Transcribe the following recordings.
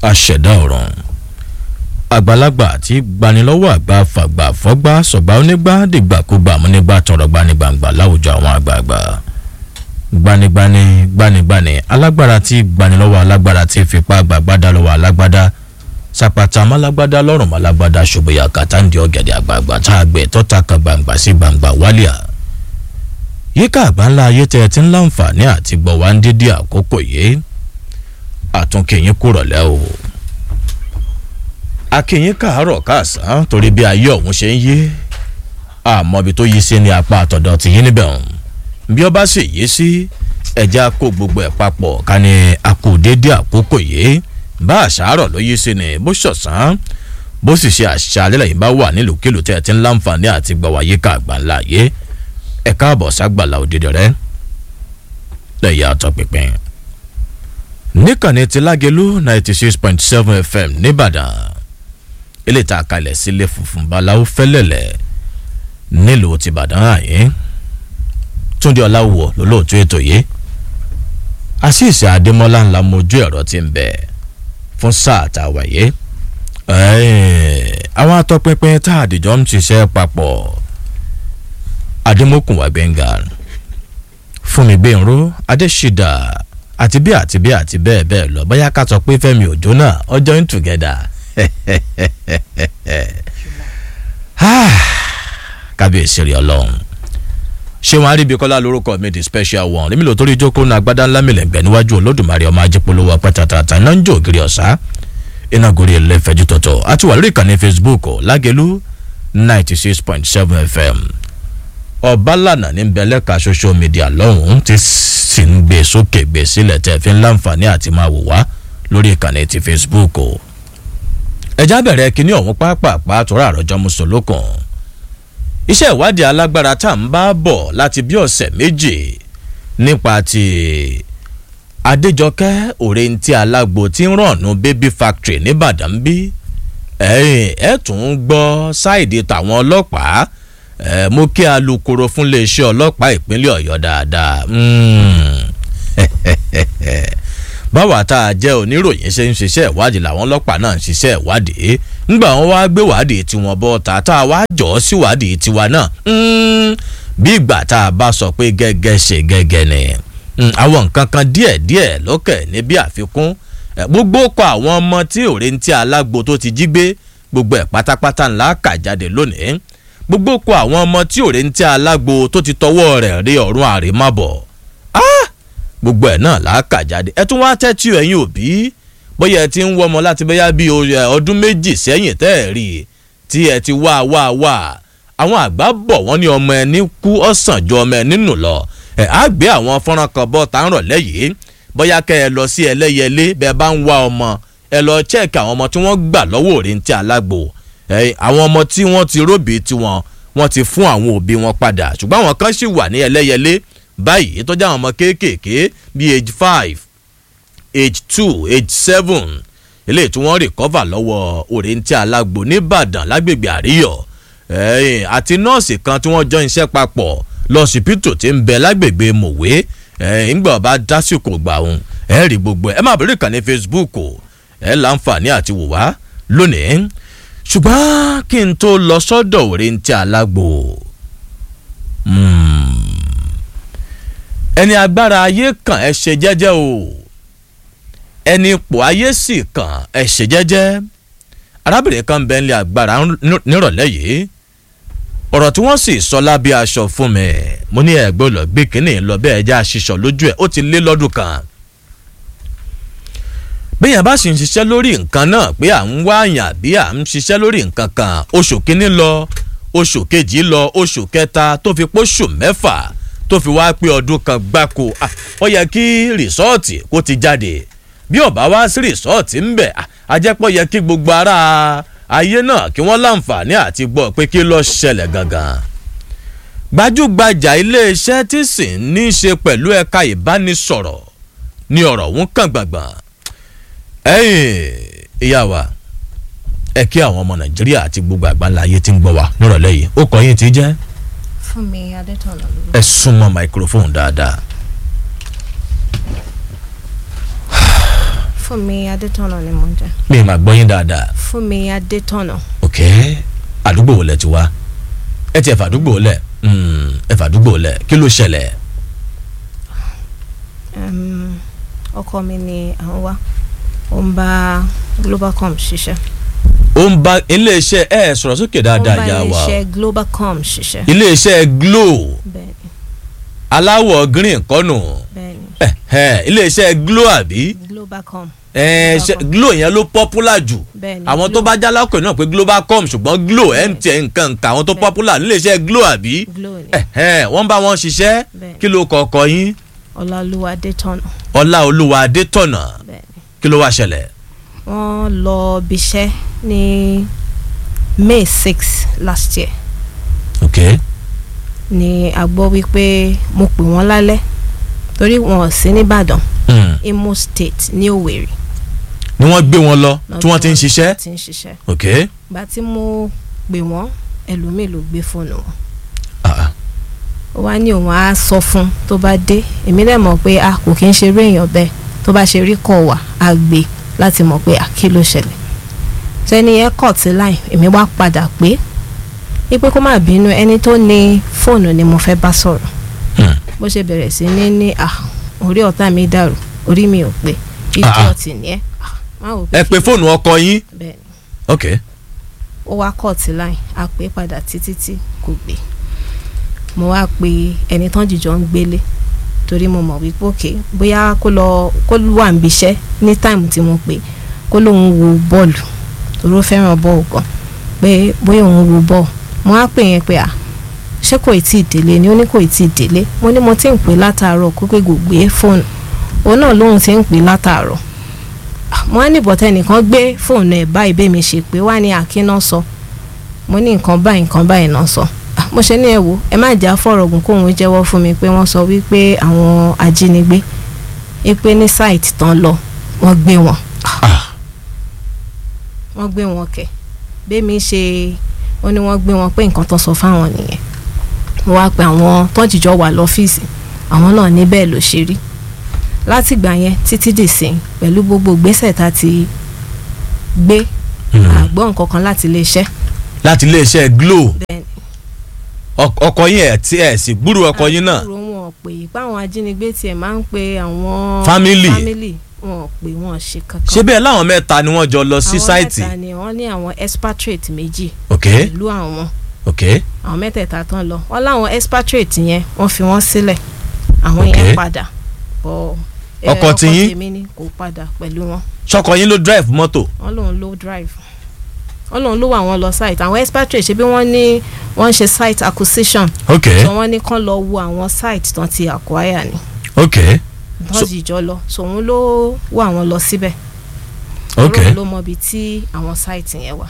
aṣẹ̀dá ọ̀run àgbàlagbà tí gbanilọ́wọ́ àgbà fàgbà fọ́gbà sọ̀gbà onígbà dìgbàkúgbà múnígbà tọrọ gbanigbàǹgbà láwùjọ àwọn àgbààgbà gbanigbani gbanigbani alágbára tí gbanilọ́wọ́ alágbára tí fipá gbàgbádá lọ́wọ́ alágbádá sàpàtà málágbádá lọ́rùn málágbádá ṣòbòyà kàtàǹdì ọ̀gẹ̀dẹ̀ àgbààgbà tá a gbẹ̀ tọ́ta kan gbàǹgbà sí gbàǹgbà wálíà yíká àgbáńlá ayé tẹ́ ẹ ti ń láǹfààní àti gbọ̀ wá ń dídí àkókò yìí àtúnkìyín kúrọ̀lẹ́ o akínyín káàárọ̀ káàsán torí bí ayé ọ̀hún ṣe ń yé àmọ́ ibi tó yí sí ní apá àtọ̀dọ̀ tìyín níbẹ̀ ọ̀hún bí ọba sì yé sí ẹja kó gbogbo ẹ̀ papọ̀ ká ní akú dédé àkókò yìí bá àṣàárọ̀ ló yí sí ni bó ṣọ̀sán bó sì ṣe àṣàlẹ́ lẹ́yìn bá wà nílùkulù tẹ́ ẹ ti ń láǹfààní àti gbọ̀wá yíká àgbáńlá yé ẹ káàbọ̀ ságbàlá òdìdí rẹ lẹ́yìn àtọ̀pinpin níkànnì ti lágẹ̀lú ninety six point seven fm nìbàdàn ilé ìta kalẹ̀ sílé funfun báláwo fẹ́lẹ̀lẹ̀ nílùú tìbàdàn àyín túndé ọláwọ̀ lólóòtú ètò yìí àṣìṣe àdèmọ́lá ńlá mojú ẹ̀rọ ti ń bẹ̀ fún sáà tá a wáyé àwọn atọ́pinpin tá àdìjọ́ ń ṣiṣẹ́ papọ̀ adémọ́kùnwá gbẹ̀ngà fúnmi gbẹ̀nró adéṣídà àti bí àti bí àti bẹ́ẹ̀ bẹ́ẹ̀ lọ bóyá ká sọ pé fẹ́mi òjò náà ọjọ́ in together kábíyèsí rí ọlọ́run ṣé wọn aríbikọ́lá lórúkọ mi di special one èmi lò torí jókòó náà agbádá ńlá mi lẹ́gbẹ̀ẹ́ níwájú olódùmarè ọmọ ajípolówó pẹ́tàtàtà iná ń jó ògiri ọ̀sá iná gorí ẹlẹ́fẹ̀jú tọ̀tọ̀ àti wà lórí ìkànnì facebook lágẹ̀lú ninety six point seven fm ọ̀bálànà ní bẹ̀lẹ́ka social media lọ́hùn-ún ti sì ń gbé sókè gbé sílẹ̀ tẹ̀ fi ń láǹfààní àti máa wò wá lórí ìkànnì ti facebook o ẹjá bẹ̀rẹ̀ kínní ọ̀hún pápápá àtúrà àròjọ mùsùlùkùn iṣẹ́ ìwádìí alágbára tá à ń bá bọ̀ láti bí ọ̀sẹ̀ méjì nípa ti adéjọkẹ́ òrèǹtí alágbo tí ń rànnú baby factory nìbàdàn bí ẹ̀ ẹ̀ tún ń gbọ́ sáìdì tàwọn ọlọ́pàá ẹ̀ mú kí alūkkóró fún iléeṣẹ́ ọlọ́pàá ìpínlẹ̀ ọ̀yọ́ dáadáa báwa tá a jẹ́ oníròyìn ṣe ń ṣiṣẹ́ ìwádìí làwọn ọlọ́pàá náà ń ṣiṣẹ́ ìwádìí ńgbà wọn wá gbé wádìí tiwọn bọ́ ta tá a wá jọ sí wádìí tiwa náà bí ìgbà tá a bá sọ pé gẹ́gẹ́ ṣe gẹ́gẹ́ ni àwọn nǹkan kan díẹ̀ díẹ̀ lókè ní bí àfikún gbogbo kọ àwọn ọmọ tí òrèǹtí alágbo tó ti jí gbé gbogbo ẹ̀ pátápátá ńlá kà jáde lónìí gbogbo kọ àwọn ọmọ tí òrèǹtí alágbo tó ti tọwọ́ rẹ̀ rí ọ̀run àrèmábọ̀ gbogbo ẹ̀ náà làákà jáde ẹ tún wá tẹ́tí ẹ̀yin òbí bóyá ẹ ti ń wọ́mọ láti bóyá bí ọdún méjì sẹ́yìn tẹ́ ẹ̀ rí i tí ẹ ti wá wá wá àwọn àgbà bọ̀ wọ́n ní ọmọ ẹni kú ọ̀sán ju ọmọ ẹni nù lọ ẹ̀ á gbé àwọn fọ́nrán kan bọ́ tá ń rọ̀ lẹ́yìn bóyá kẹ́ ẹ lọ sí ẹlẹ́yẹlé bẹ́ẹ̀ bá ń wá ọmọ ẹ lọ chẹ́ẹ̀kì àwọn ọmọ tí wọ́n gbà lọ́wọ́ òrìntì alágbo àwọn ọmọ tí wọ́n ti róbì tiwọn wọ́n ti fún àwọn òbí wọn padà ṣùgbọ́n àwọn kan sì wà ní ẹlẹ́yẹlé báyìí tó jẹ́ àwọn ọmọ kéékèèké bíi age five age two age seven eléyìí tí wọ́n rìkọ́fà lọ́wọ́ òrèǹtí alágbo nìbàdàn lágbègbè àríyọ̀ àti nọ́ọ̀sì kan tí wọ́n jọ iṣẹ́ papọ̀ lọ́sibítù tí ń bẹ lágbègbè mòwe ńgbà ọba dásìkò gbà òun ẹ rí gbogbo ẹ má bẹ̀rẹ̀ ìkànnì facebook ẹ láǹfààní àti wò wá lónìí ṣùgbọ́n kí n tó lọ sọ́dọ̀ òrèǹtí alágbo. Hmm ẹni agbára ayé kan ẹ ṣe jẹ́jẹ́ o ẹni ipò ayé sì kan ẹ ṣe jẹ́jẹ́ arábìnrin kan bẹ́ẹ̀ ní agbára nírọ̀lẹ́ yìí ọ̀rọ̀ tí wọ́n sì sọ lábẹ́ aṣọ fún mi mo ní ẹ̀gbọ́n lọ gbé kínní lọ bẹ́ẹ̀ jẹ́ àṣìṣọ lójú ẹ̀ ó ti lé lọ́dún kan bẹ́yàn bá sì ń ṣiṣẹ́ lórí nǹkan náà pé à ń wá àyàn àbí à ń ṣiṣẹ́ lórí nǹkan kan oṣù kínní lọ oṣù kejì lọ oṣù kẹta tó fi póṣù mẹ́fà tó fi wáá pé ọdún kan gbáko ó yẹ kí rìsọ́ọ̀tì kó ti jáde bí ọba wá sí rìsọ́ọ̀tì ń bẹ̀ ajẹ́pọ̀ yẹ kí gbogbo ara ayé náà kí wọ́n láǹfààní àti gbọ́ pé kí lọ́ọ́ ṣẹlẹ̀ gangan. gbajúgbajà iléeṣẹ́ tí sì ń ní í ṣe pẹ̀lú ẹ̀ka ìbánisọ̀rọ̀ ni ọ̀rọ̀ òun kàn gbàngbàn. ẹ̀yìn ìyá wa ẹ kí àwọn ọmọ nàìjíríà àti gbogbo àgbáńlá ayé tí ń gbọ́ wa nírọ̀lẹ́ yìí ó kọ́ yín ti jẹ́ Fúnmi Adétọ̀nà ló. ẹ súnmọ́ microphone dáadáa. Fúnmi Adétọ̀nà ni mo ń jẹ́. mi ì máa gbọ́ yín dáadáa Fúnmi Adétọ̀nà. ok àdúgbò wo lẹ ti wá ẹ ti ẹ fàdúgbò lẹ Mm, ẹ fàdúgbò lẹ kí ló ṣẹlẹ̀ Um, ọkọ mi ni àwọn wá. Ó ń bá Globalcom ṣiṣẹ́. ó ń bá iléeṣẹ́ ẹ sọ̀rọ̀ sókè Ó ń dáadáa bá yà wá o iléeṣẹ́ Globalcom ṣiṣẹ́. iléeṣẹ́ glo Bẹ́ẹ̀ni aláwọ̀ green kọ́nù bẹ́ẹ̀ni ẹ ẹ iléeṣẹ́ glo àbí Globalcom. ẹ ṣe glo yẹn ló popular jù Bẹ́ẹ̀ni àwọn tó Glo- bá jálá pè náà pé globacom ṣùgbọ́n glo mtn nǹkan nǹkan àwọn tó Bẹ́ẹ̀. popular níléeṣẹ́ glo àbí Glo ni. ẹ ẹ wọ́n bá wọn ṣiṣẹ́ Bẹ́ẹ̀ni. kí ló kọ̀ọ̀kọ̀ yín Ọláolúwa Adétọ̀nà. ọlá olúwa adétọ̀nà Bẹ́ẹ̀ni. kí ló wá ṣẹlẹ̀ Wọ́n lọ bíṣẹ́ ní May six last year. ok ni a gbọ́ wípé mo pè wọ́n lálẹ́ torí wọn ò sí nìbàdàn Hmm. Imo State ní Òwèrì. ni wọ́n gbé wọn lọ tí wọ́n ti ń lọ́jọ́ ṣiṣẹ́ tí ń ṣiṣẹ́. ok ìgbà tí mo pè wọ́n ẹlòmíì ló gbé fóònù wọn. ah, ah. ó wá ní òun á sọ fún tó bá dé èmi dẹ̀ mọ̀ pé a kò kí ń ṣe eré èèyàn bẹ́ẹ̀ tó bá ṣe rí kọ̀ wá á gbé láti mọ̀ pé a kí ló ṣẹlẹ̀. sẹ́ni yẹn kọ̀ tí láì èmi wá padà pé wípé kó má bínú ẹni tó ní fóònù ni mo fẹ́ bá sọ̀rọ̀ Hmm. bó ṣe bẹ̀rẹ̀ sí ní ní à orí ọ̀tá mi dàrú orí mi ò pé Ah, ah. idiot ni ẹ Ah, má wò ẹ kí pe ló- fóònù ọkọ yín bẹ́ẹ̀ ni ok ó wá kọ́ọ̀tì láì a pè é padà títí tí kò gbé mo wá pe ẹni tán jìjọ ń gbélé torí mo mọ̀ wípé òkè bóyá kó lọ kó wà níbi iṣẹ́ ní táìmù tí mo pè kó lóun wo bọ́ọ̀lù torí ó fẹ́ràn bọ́ọ̀lù gan pé bóyá òun wo bọ́ọ̀lù mo wá pè yẹn pé à ṣé kò tí ì délé ni ó ní kò tí ì délé mo ní mo ti ń pè látàárọ̀ kó pé kò gbé fóònù òun náà lóun ti ń pè látàárọ̀ mo á ní bọ̀tẹ́ nìkan gbé fóònù ẹ̀ báyìí bẹ́ẹ̀ mi ṣe pé wá ní àkínná sọ mo ní nǹkan báyìí nǹkan báyìí náà sọ Ah, mo ṣe ní ẹ wò ẹ má jà fọ̀rọ̀gùn kóun jẹ́wọ́ fún mi pé wọ́n sọ wípé àwọn ajínigbé wípé ní sáìtì tán lọ wọ́n gbé wọn Ah. wọ́n gbé wọn kẹ̀ bẹ́ẹ̀ mi ṣe ó ní wọ́n gbé wọn pé nǹkan tán sọ fáwọn nìyẹn mo wá pe àwọn tọ́jìjọ wà lọ́fíìsì àwọn náà ní bẹ́ẹ̀ ló ṣe rí látìgbà yẹn títí dìsìn pẹ̀lú gbogbo ìgbésẹ̀ tá a ti gbé Hmm. àgbọ̀ nǹkan kan láti iléeṣẹ́ láti iléeṣẹ́ glo bẹ́ẹ̀ ni ọk- ọkọ yín ẹ̀ tí ẹ̀ sì gbúrú ọkọ yín náà àbúrò wọn ò pè é pé àwọn ajínigbé tiẹ̀ máa ń pe àwọn Family. family wọn ò pè wọn ò ṣe kankan ṣé bẹ́ẹ̀ láwọn mẹ́ta ni wọ́n jọ lọ sí àwọn sáìtì mẹ́ta ni wọ́n ní àwọn expatriate méjì ok pẹ̀lú àwọn ok àwọn mẹ́tẹ̀ẹ̀ta tán lọ wọ́n láwọn expatriate yẹn wọ́n fi wọ́n sílẹ̀ àwọn Ok. yẹn padà bọ̀ ẹ, Ọkọ tiyín? tèmi ni kò padà pẹ̀lú wọn ṣọkọ yín ló drive mọ́tò wọ́n lòun ló drive wọ́n lòun ló wà wọ́n lọ site àwọn expatriate ṣe bí wọ́n ní wọ́n ń ṣe site acquisition ok so wọ́n ní kán lọ wo àwọn site tán ti acquire ni ok wọ́n sì jọ lọ so òun ló wà wọ́n lọ síbẹ̀ ok òun ló mọ ibi tí àwọn site yẹn wà.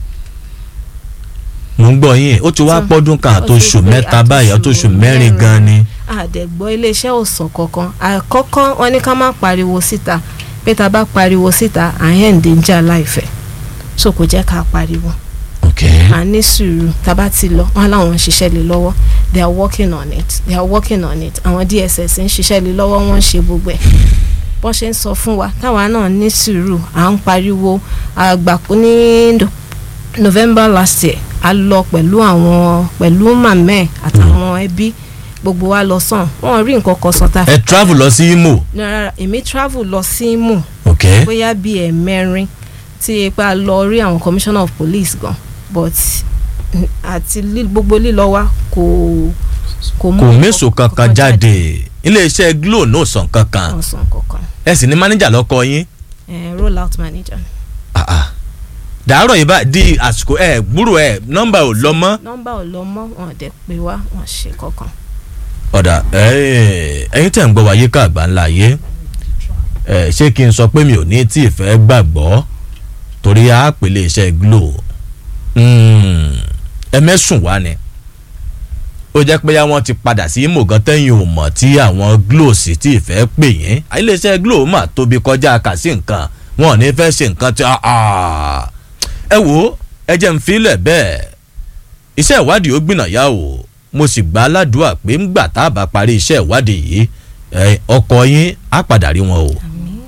mo ń gbọ́ yín ó ti wá So, pọ́dún kan ó ti àtòṣù pé mẹ́ta báyìí àtòṣù àtòṣù mẹ́rin mẹ́rin. gan ni àdẹ̀gbọ́ iléeṣẹ́ ò sọ kankan àkọ́kọ́ wọn ní ká má pariwo síta pé tá a bá pariwo síta à ń hẹ̀ǹdé ń jà láìfẹ́ so kò jẹ́ ká pariwo ok à ní sùúrù tá a bá ti lọ wọn láwọn ń ṣiṣẹ́ lé lọ́wọ́ they are working on it they are working on it àwọn DSS ń ṣiṣẹ́ lé lọ́wọ́ wọ́n ń ṣe gbogbo ẹ̀ bọ́n ṣe ń sọ fún wa táwa náà ní sùúrù à ń pariwo àgbàkú ní No- November last year a lọ pẹ̀lú àwọn pẹ̀lú màmẹ́ àtàwọn ẹbí gbogbo wa lọ sàn wọn rí nǹkan kan sọ tá a ẹ travel lọ sí Imo ní rárá èmi travel lọ sí Imo ok bóyá bíi ẹ̀mẹrin tí ipa lọ rí àwọn commissioner of police gan but mm, àti lí- gbogbo lílọ wa kò kò mú kò nǹkan méso kankan jáde iléeṣẹ́ glo náà sàn kankan wọn sàn kankan ẹ sì ní mánéjà lọ́kọ yín Eh, roll out manager Ah, ah. dàárọ̀ yìí bá di àsìkò ẹ gbúrò ẹ nọ́mbà ò lọ mọ́ nọ́mbà ò lọ mọ́ wọn dẹ̀ pé wá wọn ṣe kankan. ọ̀dà ẹ, ẹ̀yin tẹ̀ ń gbọ́ wáyé ká àgbà ńlá yé ẹ, ṣé kí n sọ pé mi ò ní tí ì fẹ́ gbàgbọ́ torí a pèlè iṣẹ́ glo Mm, ẹ mẹ́sùn wá ni ó jẹ́ pé wọ́n ti padà sí Imo gan tẹ́yìn ò mọ̀ tí àwọn glo sì tí ì fẹ́ pè yín iléeṣẹ́ glo mà tóbi kọjá kà sí nǹkan wọn ò ní fẹ́ ṣe nǹkan tí ah, ah. ẹ wo ẹ jẹ́ ń filẹ̀ bẹ́ẹ̀ iṣẹ́ ìwádìí ó gbìnàyà o mo sì gbà á ládùúgbà pé ńgbà tá a bá parí iṣẹ́ ìwádìí yìí ẹ, ọkọ yín á padà rí wọn o àmín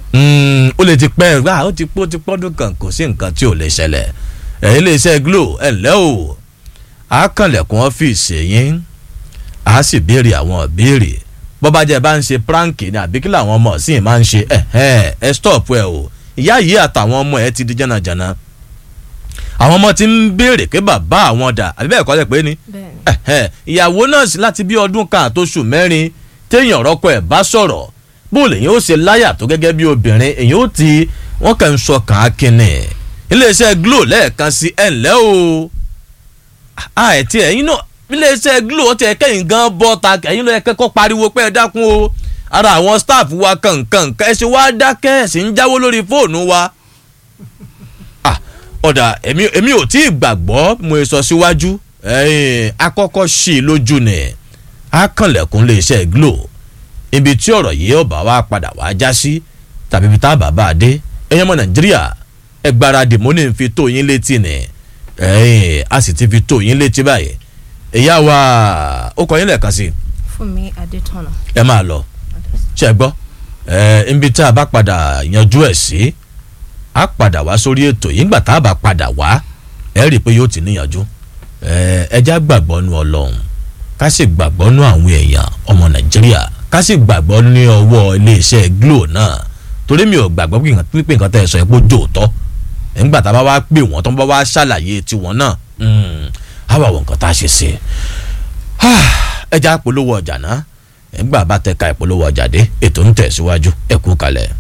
Mm, ó lè ti pẹ́ gbà ó ti pọ́ ti pọ́dún kan kò sí nǹkan tí ò lè ṣẹlẹ̀ ẹ̀yin lè ṣe glo ẹ̀ ǹlẹ́ o a kànlẹ̀kùn ọ́fíìsì yín a sì béèrè àwọn ìbéèrè bọ́bá jẹ́ bá ń ṣe prank ni àbí kí làwọn ọmọ sì máa ń ṣe ẹ̀ ẹ̀ ẹ̀ stop ẹ̀ o ìyá yìí àtàwọn ọmọ ẹ̀ ti di jànàjànà àwọn ọmọ ti ń béèrè pé bàbá àwọn dà àbí bẹ́ẹ̀ kọ́ lẹ̀ pé ni bẹ́ẹ̀ ni ẹ̀hẹ́, ìyàwó náà sí láti bí ọdún kan àtòṣù mẹ́rin téèyàn rọ́kọ ẹ̀ bá sọ̀rọ̀ bó lèyìn ó ṣe láyà tó gẹ́gẹ́ bí obìnrin èyàn ó ti wọ́n kàn ń sọ kàn á kínní iléeṣẹ́ glo lẹ́ẹ̀kan sí ẹ̀ ǹlẹ́ o àìtí ẹ̀yin náà iléeṣẹ́ glo ó ti ẹ̀ kẹ́yìn gan bọ́ ta ẹ̀yin ló yẹ kẹ́kọ́ pariwo pé ẹ dákun o ara àwọn staff wa kankan ẹ ṣe wá dákẹ́ ẹ̀ sì ń jáwó lórí fóònù wa Ah, ọ̀dà èmi èmi ò tí ì gbàgbọ́ mo sọ síwájú ẹ̀yìn akọ́kọ́ sí i lójú ni akànlẹ̀kùn lè ṣe glo ibi tí ọ̀rọ̀ yìí ọba wa padà wá já sí tàbí ibi tá a bàbá a dé ẹ̀yin ọmọ nàìjíríà ẹ gbáradì mo ní fi tó yín létí ni ẹ̀yìn a sì ti fi tó yín létí báyìí ìyá wa ó kọ yín lẹ́ẹ̀kan sí i Fúnmi Adétọ̀nà ẹ máa lọ ṣe é gbọ́ ẹ ibi tá a bá padà yanjú ẹ̀ sí a padà wá sórí ètò yìí nígbà tá a bá padà wá ẹ rí i pé yóò ti níyanjú ẹ ẹjá gbàgbọ́ nu ọlọ́run ká sì gbàgbọ́ nu àwọn èèyàn ọmọ nàìjíríà ká sì gbàgbọ́ ní ọwọ́ iléeṣẹ́ glo náà torí mi ò gbàgbọ́ pé nǹkan pípé nǹkan tẹ́ ẹ sọ ẹ pé ó jòótọ́ nígbà tá a bá wá pè wọ́n tó ń bá wá ṣàlàyé tiwọn náà á wà wọ nǹkan tá a ṣe sí i ẹja polówó ọjà náà nígbà bá tẹ̀ka ìpolówó ọjà dé ètò ń tẹ̀síwájú ẹ kú kalẹ̀.